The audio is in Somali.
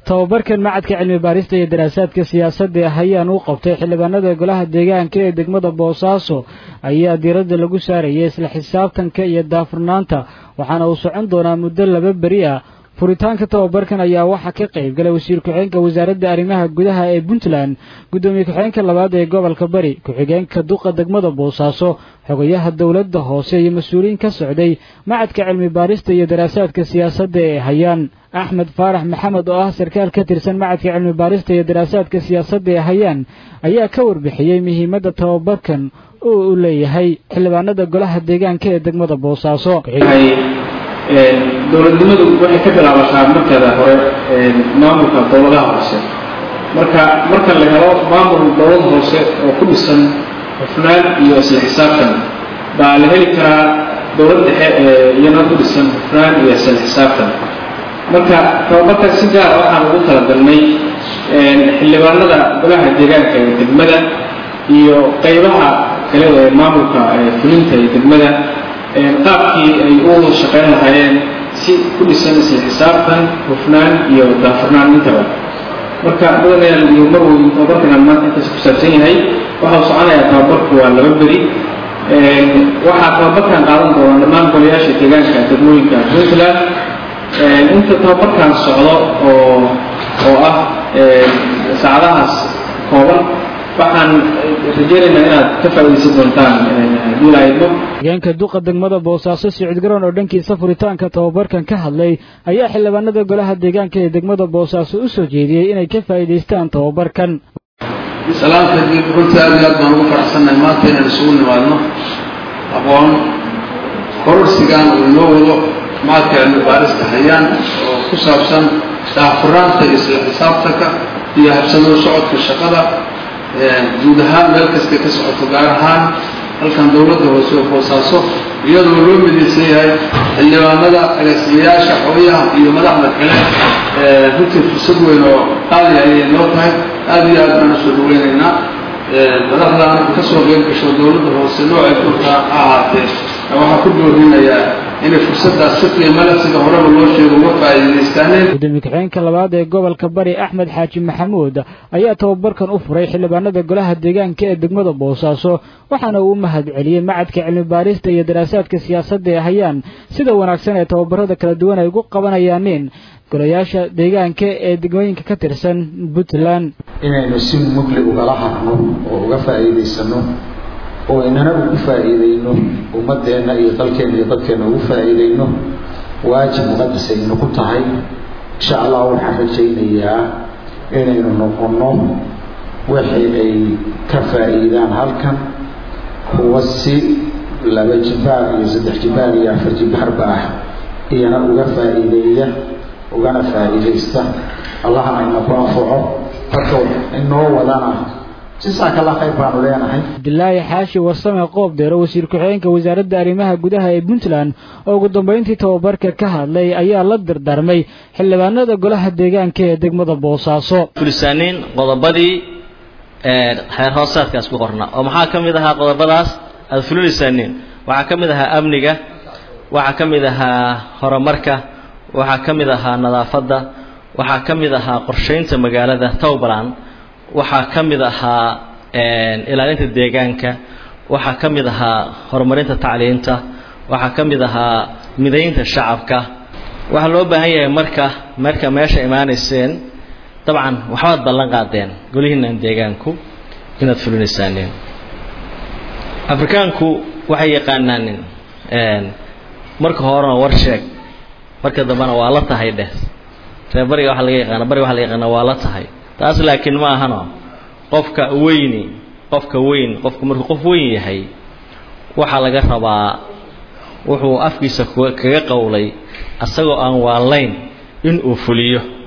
tababarkan macadka cilmi baarista iyo daraasaadka siyaasadda hayaan uu qabtay xildhibaanada golaha deegaanka ee degmada boosaaso ayaa diiradda lagu saarayay isla xisaabtanka iyo daafurnaanta waxaana uu socon doonaa muddo laba beri ah furitaanka tababarkan ayaa waxaa ka qayb galay wasiir ku-xigeenka wasaaradda arrimaha gudaha ee puntland guddoomiye ku-xigeenka labaad ee gobolka bari ku-xigeenka duqa degmada boosaaso xogayaha dowladda hoose iyo mas-uuliyiin ka socday macadka cilmi baarista iyo daraasaadka siyaasadda ee hayaan axmed faarax maxamed oo ah sarkaal ka tirsan macadka cilmi baarista iyo daraasaadka siyaasadda ee hayaan ayaa ka warbixiyey muhiimadda tababarkan oo uu leeyahay xildhibaanada golaha deegaanka ee degmada boosaaso dowladnimadu waxay ka bilaabataa markeeda hore maamulka dowladaha hoose marka marka la helo maamul dowlad hoose oo ku dhisan hufnaan iyo isla xisaabtan baa la heli karaa dowlad dhexe ee iyana ku dhisan hufnaan iyo isla xisaabtan marka tababarkan si gaar waxaan ugu talagalnay xildhibaanada golaha deegaanka ee degmada iyo qaybaha kale ee maamulka fulinta ee degmada qaabkii ay u shaqayn lahaayeen si ku dhisan isla xisaabtan hufnaan iyo daafurnaan intaba marka mudanayaal iyo marweyn tababarkan maanta intaas ku saabsan yahay waxau soconayaa tababarku waa laba beri waxaa tababarkan qaadan doona dhammaan golayaasha deegaanka degmooyinka puntland inta tababarkan socdo oo oo ah saacadahaas kooban waxaan rajeynaynaa inaad ka faa'iidaysan doontaan haddii la idmo hogeenka duqa degmada boosaaso sicid garoon oo dhankiisa furitaanka tababarkan ka hadlay ayaa xildhibaanada golaha deegaanka ee degmada boosaaso u soo jeediyey inay ka faa'iidaystaan tababarkan salaamta diib runtii aad iyo aad baan ugu faraxsannahay maanta inaan isugu nimaadno aqoon kororsigan uu inoo wado macadka cilmi baarista hayaan oo ku saabsan daahfurnaanta iyo isla xisaabtanka iyo habsamada socodka shaqada guud ahaan meel kastay ka socoto gaar ahaan halkan dowladda hoose oo boosaaso iyadoo loo midaysan yahay xildhibaanada agaasimayaasha xogayaha iyo madaxda kale runtii fursad weyn oo qaali ayay noo tahay aada iyo aad baan usoo dhaweynaynaa madaxdan ka soo qeyb gasho dowladda hoose noocay doontaa ha ahaatee waxaa ku doorinayaa inay fursaddaas si qiimo leh sida horeba loo sheego uga faa'iidaystaaneen gudoomiye ku-xigeenka labaad ee gobolka bari axmed xaaji maxamuud ayaa tababarkan u furay xildhibaanada golaha deegaanka ee degmada boosaaso waxaana uu u mahad celiyey macadka cilmi baarista iyo daraasaadka siyaasadda ee hayaan sida wanaagsan ee tababarada kala duwan ay ugu qabanayaaneen golayaasha deegaanka ee degmooyinka ka tirsan puntland inaynu si mugli ugala hadno oo uga faa'iidaysano oo inana ugu faa'iidayno ummadeenna iyo dalkeenna iyo dadkeenna ugu faa'iidayno waajib muqadas aynu ku tahay insha allah waxaan rajaynayaa inaynu noqonno wixii ay ka faa'iidaan halkan kuwa si laba jibaar iyo saddex jibaar iyo afar jibaarba ah iyana uga faa'iideeya ugana faa'iidaysta allahna inaku anfaco dadka inoo wadana cabdilaahi xaashi warsame qoob deero wasiir ku-xigeenka wasaaradda arrimaha gudaha ee puntland oo ugu dambeyntii tababarka ka hadlay ayaa la dardaarmay xildhibaanada golaha deegaanka ee degmada boosaaso fulisaaniin qodobadii xeer hoosaadkaas ku qorna oo maxaa ka mid ahaa qodobadaas aada fulinaysaaniin waxaa ka mid ahaa amniga waxaa ka mid ahaa horumarka waxaa ka mid ahaa nadaafadda waxaa ka mid ahaa qorshaynta magaalada towbaland waxaa ka mid ahaa ilaalinta deegaanka waxaa ka mid ahaa horumarinta tacliinta waxaa ka mid ahaa midaynta shacabka waxaa loo baahan yahay marka marka meesha imaanayseen dabcan waxbaad ballan qaadeen golihiinan deegaanku inaad fulinaysaaneen afrikaanku waxay yaqaanaanin marka horena war sheeg marka dambena waa la tahay dheh ree bariga waxa laga yaqaana bariga waxa laga yaqaana waa la tahay taas laakiin ma ahano qofka weyni qofka weyn qofku markuu qof weyn yahay waxaa laga rabaa wuxuu afkiisa kaga qowlay asagoo aan waalayn in uu fuliyo